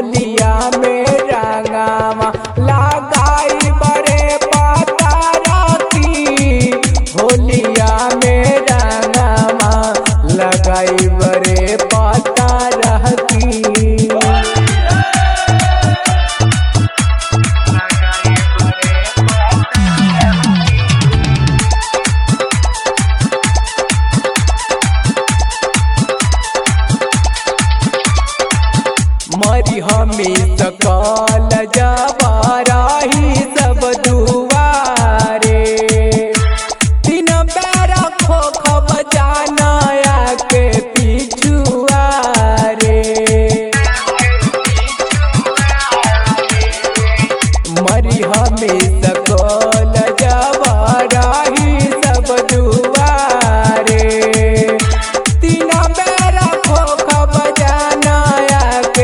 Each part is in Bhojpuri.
होलिया में रंगावा लगाई बड़े पाता राती होलिया में रंगावा लगाई बड़े पाता रहती मरी हमी सकल जबाराही सब दुआरे तीन बेरा खोखब जानाया के पिछुआरे मरी हमी सकल जबाराही सब दुआरे तीन बेरा खोखब जानाया के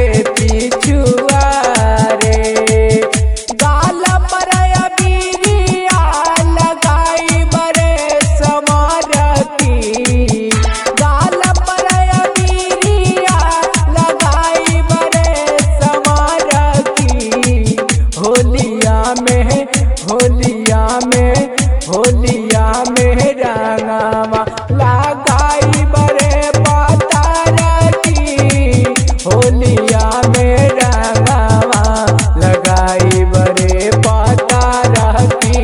पिछुआरे गाल पर अबीरिया लगाई बरे समारती गाल पर अबीरिया लगाई बरे समारती होलिया में होलिया में होलिया में रंगावा लगाई बरे पाता रती होलिया में रंगावा लगाई बरे पाता रहती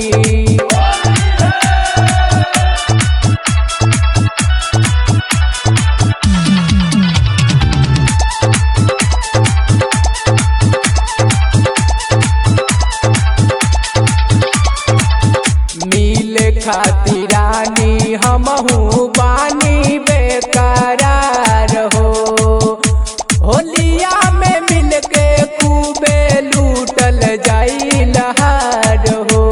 मिले खातिरानी हमहू बानी बेकरार हो होलिया में मिलके खूबे लूटल जाई लहार हो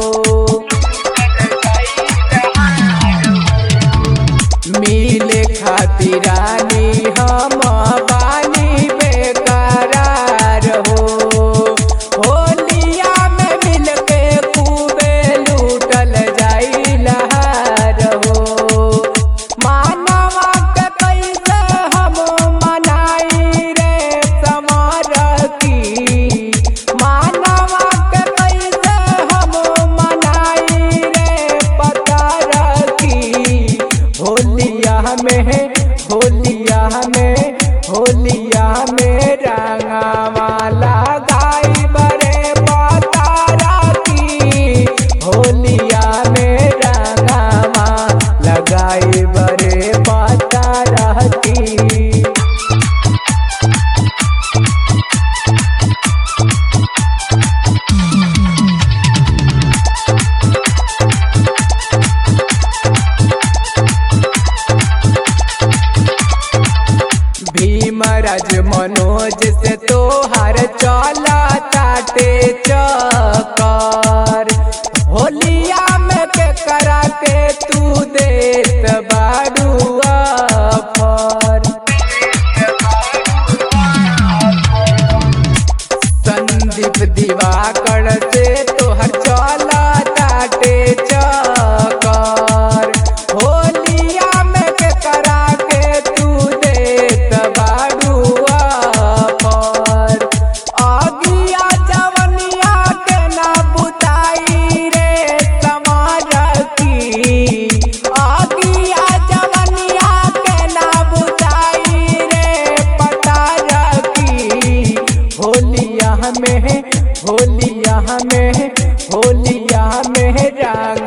मिले खातिरानी हम बानी बेकरार हो होलिया में मिलके खूबे लूटल जाई लहार हो मानवा के कैसे हम मनाई रे समारती मानवा के कैसे हम मनाई रे पता रखी होलिया में होलिया में होलिया में रंगावा लगाई बरे पाता राती होलिया में रंगावा लगाई बरे पाता रहती भीमराज मनोज से तोहर चला ताटे चकर होलिया में के करा के तू देत बाड़ू अफर संदीप दिवाकर से तोहर चला ताटे चकर होलिया में के करा के तू देत बाड़ू अफर आगिया जवनिया के ना बुताई रे समारती आगिया जवनिया के ना बुताई रे पता रखी होलिया में होलिया में होलिया में रंग